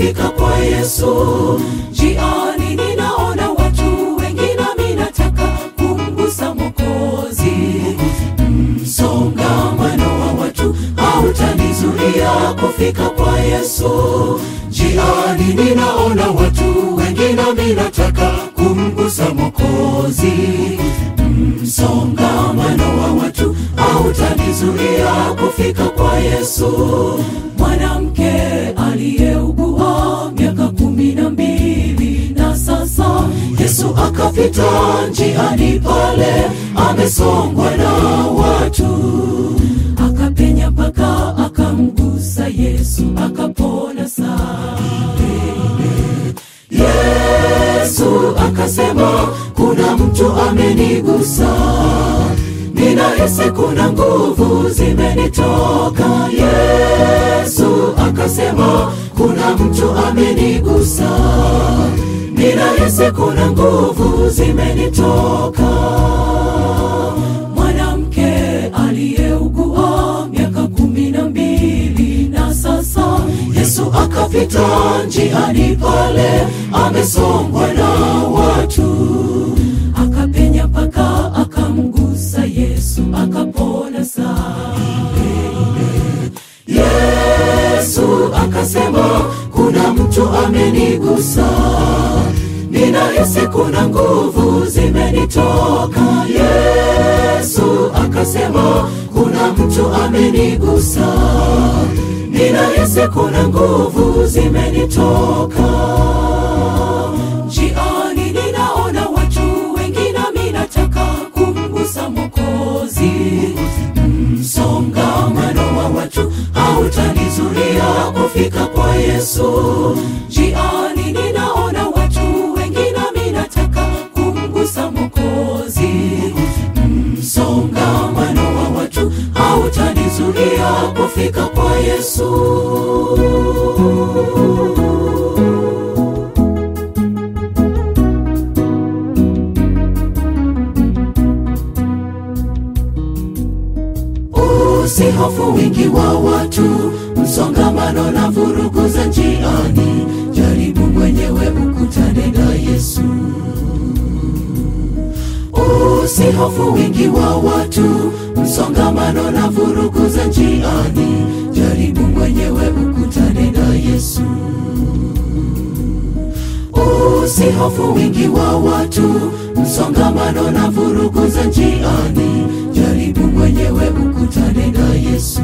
kufika kwa Yesu. Njiani ninaona watu wengi, nami nataka kumgusa Mwokozi. Msongamano wa watu hautanizuia kufika kwa Yesu. Njiani ninaona watu wengi, nami nataka kumgusa Mwokozi. Msongamano wa watu hautanizuia kufika kwa Yesu. Mwanamke aliyeugua miaka kumi na mbili na sasa Yesu akapita njiani pale, amesongwa na watu, akapenya mpaka akamgusa Yesu, akapona saa Yesu akasema, kuna mtu amenigusa, ninahisi kuna nguvu zimenitoka. Yesu akasema, kuna mtu amenigusa, ninahisi kuna nguvu zimenitoka. Mwanamke aliyeugua miaka kumi na mbili na sasa Yesu akapita njiani pale, amesongwa na watu, akapenya mpaka akamgusa Yesu, akapona saa. Yesu akasema, kuna mtu amenigusa, ninahisi kuna nguvu zimenitoka. Yesu akasema, kuna mtu amenigusa ninahisi kuna nguvu zimenitoka. Njiani ninaona watu wengi, nami nataka kumgusa Mwokozi. Msongamano wa watu hautanizuia kufika kwa Yesu. Njiani ninaona watu wengi, nami nataka kumgusa Mwokozi. Msongamano wa watu hautanizuia kufika kwa Yesu. Usihofu wingi wa watu, msongamano na vurugu za njiani. Jaribu mwenyewe ukutane na Yesu. Usihofu wingi wa watu, msongamano na vurugu za njiani. Jaribu mwenyewe ukutane na Yesu. Usihofu wingi wa watu, msongamano na vurugu za njiani. Jaribu mwenyewe ukutane na Yesu.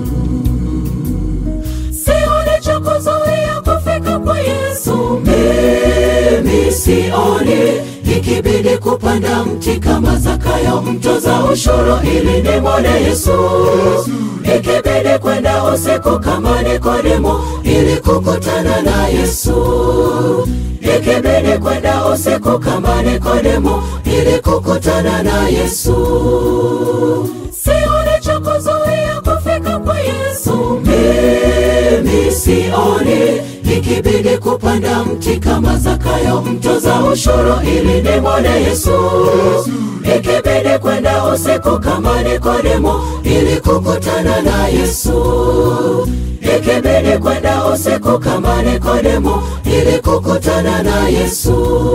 Sioni cha kuzuia kufika kwa Yesu. Mimi sioni ikibidi kupanda mti kama Zakayo mtoza ushuru ili nimwone Yesu, ikibidi kwenda usiku kama Nikodemo ili kukutana na Yesu, ikibidi kwenda usiku kama Nikodemo ili kukutana na Yesu. Sioni cha kuzuia kufika kwa Yesu, mimi sioni ikibidi kupanda mti kama Zakayo mtoza ushuru ili nimwone Yesu, ikibidi kwenda usiku kama Nikodemo ili kukutana na Yesu, ikibidi kwenda usiku kama Nikodemo ili kukutana na Yesu.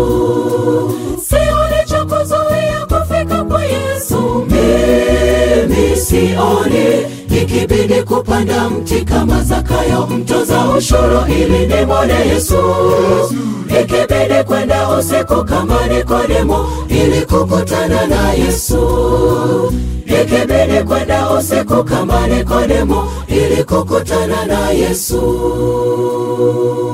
Sioni cha kuzuia kufika kwa Yesu, mimi sioni ikibidi kupanda mti kama Zakayo mtoza ushuru ili nimwone Yesu, ikibidi kwenda usiku kama Nikodemo ili kukutana na Yesu, ikibidi kwenda usiku kama Nikodemo ili kukutana na Yesu.